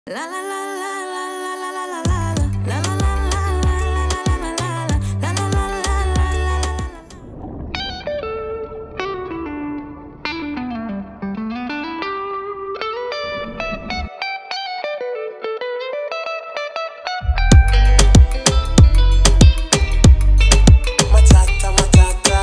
Matata, matata.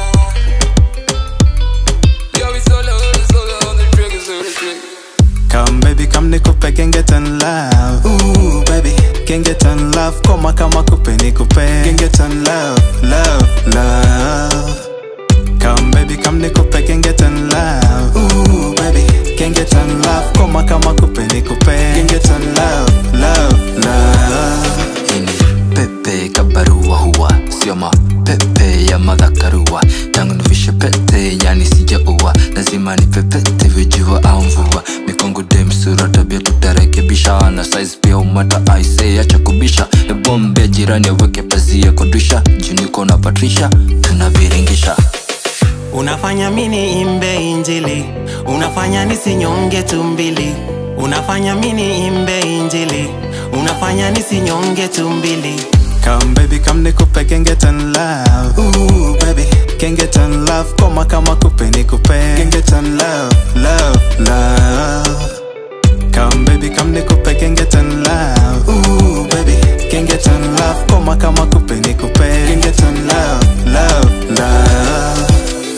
Yo, we solo, solo on the trigger, so the trigger. Come baby, come nikupe genge ten love. Ooh baby, genge ten love. Koma kama kupe nikupe genge ten love, love, love. Come baby, come nikupe genge ten love. Ooh baby, genge ten love. Koma kama kupe nikupe genge ten love, love, love. hii ni pepe kabarua huwa sio mapepe ya madhakarua tangu nivishe pete yani sijaua lazima ni pepete vijua au mvua mikongo dem sura tabia tutarekebisha na size pia umata aise acha kubisha ebombe jirani aweke pazia kodisha juniko na patrisha tunaviringisha unafanya mini imbe injili unafanya nisinyonge tumbili unafanya mini imbe injili unafanya nisinyonge tumbili Come baby, come nikupe genge ten love. Ooh baby, genge ten love. Koma kama kupe nikupe genge ten love, love, love. Come baby, come nikupe genge ten love. Ooh baby, genge ten love. Koma kama kupe nikupe genge ten love, love, love.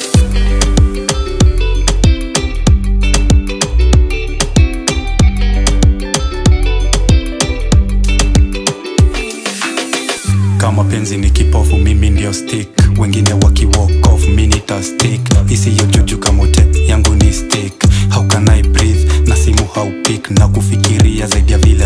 kama penzi ni kipofu mimi ndio stick wengine waki walk off mi nita stick isiyo juju kamote yangu ni stick how can I breathe na simu haupik na kufikiria zaidi ya vile